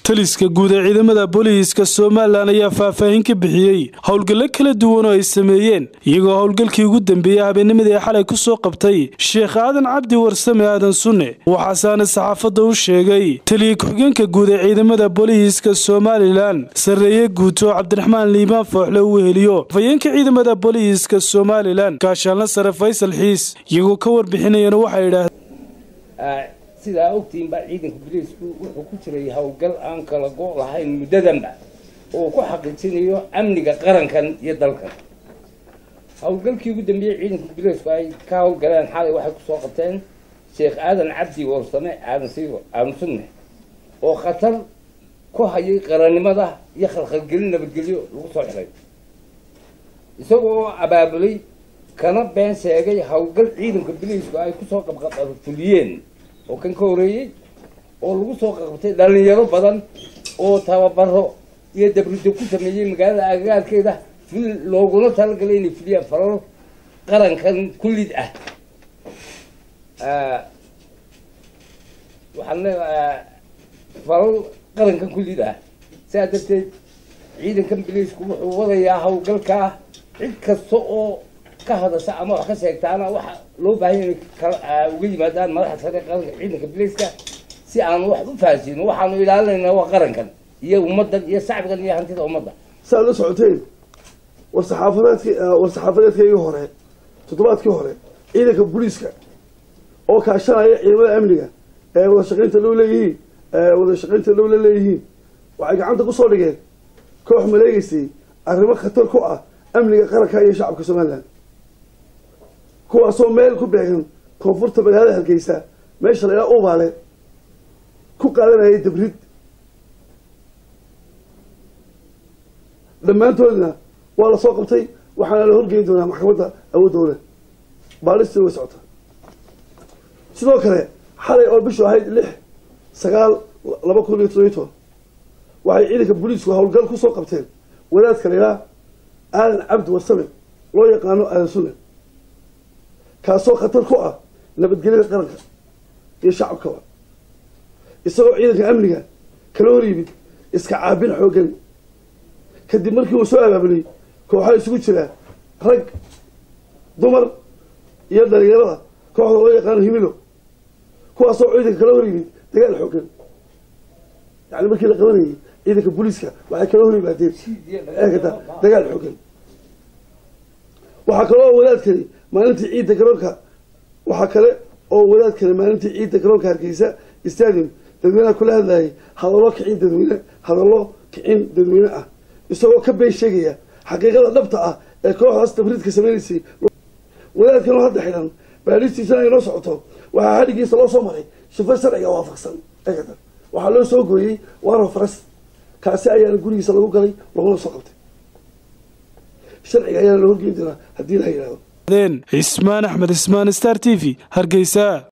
taliska guud ee ciidamada booliiska somalilan ayaa faahfaahin ka bixiyey howlgallo kala duwan oo ay sameeyeen iyagoo howlgalkii ugu dambeeyey habeennimadii xalay ku soo qabtay sheekh aadan cabdi warsame aadan sunne waxaasaana saxaafadda u sheegay taliya ku-xigeenka guud ee ciidamada booliiska somalilan sarreeye guuto cabdiraxmaan liibaan fooxle uu heliyo afhayeenka ciidamada booliiska somalilan gaashaanla sare faysal xiis iyagoo ka warbixinayana waxay idhaahdeen sidaa ogtihiin baa ciidanka boliisku wuxuu ku jiray howlgal aan kala go' lahayn muddadanba oo ku xaqiijinayo amniga qarankan iyo dalkan howlgalkii ugu dambeeyey ciidanka boliisku ay ka howlgaleen xalay waxay kusoo qabteen sheekh aadan cabdi warsame aadan siigo aadan sunne oo khatar ku hayay qarannimada iyo khalkhalgelin nabadgelyo lagu soo xiray isagoo abaabulay kana been sheegay howlgal ciidanka boliisku ay kusoo qabqabfuliyeen oo kan ka horeeyey oo lagu soo qabtay dhalinyaro badan oo tababaro iyo dabrido ku sameeyey magaalada agagaarkeeda fil looguna talagalay inay fuliyaan falal qarankan kullid ah waxaan leedaha falal qarankan kullid ah sidaa darteed ciidankan biliisku wuxuu wadayaa howlgalkaa cid kasta oo ka hadasha ama wax ka sheegtaana waxa loo baahan inay uga yimaadaan madaxda sare qaranka ciidanka biliiska si aan wax u fahansiino waxaanu ilaalinaynaa waa qarankan iyo ummaddan iyo shacbigan iyo hantida ummadda saaad la socoteen war saxaafadeedki war saxaafadeedkaygii hore toddobaadkii hore ciidanka booliiska oo kaashanaya ciidamada amniga ee wada shaqaynta dhow leeyihiin wada shaqaynta dhow la leeyihiin waxay gacanta kusoo dhigeen koox maleegeysay arrimo khatar ku ah amniga qaranka iyo shacabka somalilan kuwaasoo meel ku beegan koonfurta magaalada hargeysa meesha la ilaa ubaale ku qaadanayay dabrid dhammaantoodna waa lasoo qabtay waxaana la horgeyn doonaa maxkamadda awoodooda baalistii way socota sidoo kale xalay oo bishu ahayd lix sagaal laba kun iyo todobiy toban waxay ciidanka booliisku howlgal kusoo qabteen wadaadka la ilaa aadan cabdi warsame loo yaqaano aadan sunne kaasoo khatar ku ah nabadgelyada qaranka iyo shacabkaba isagoo ciidanka amniga kala hor yimid iska caabin xooggan kadib markii uu soo abaabulay kooxaa isugu jiraa rag dumar iyo dhalinyarada kooxda loo yaqaano himilo kuwaasoo ciidanka kala hor yimid dagaal xooggan yani markii la qabanayay ciidanka booliiska waxay kala hor yimaadeen eegata dagaal xooggan waxaa kaloo wadaadkani maalintii ciidda garoonka waxaa kale oo wadaadkani maalintii ciidda garoonka hargeysa stadium dadweynaha kula hadlayay hadallo kicin dadweyne hadallo kicin dadweyne ah isagoo ka been sheegaya xaqiiqada dhabta ah ee kooxdaas tabriidka sameynaysay wadaadkan oo hadda xidhan baadhistiisana ay noo socoto waxaa hadhigiisa loo soo maray shifo sharciga waafaqsan eegata waxaa loo soo gooyey waro faras kaasi ayaana gurigiisa lagu galay laguna soo qabtay sharciga ayaana la horgeyn doonaa haddii la yidhahdo cismaan axmed ismaan star t v hargeysa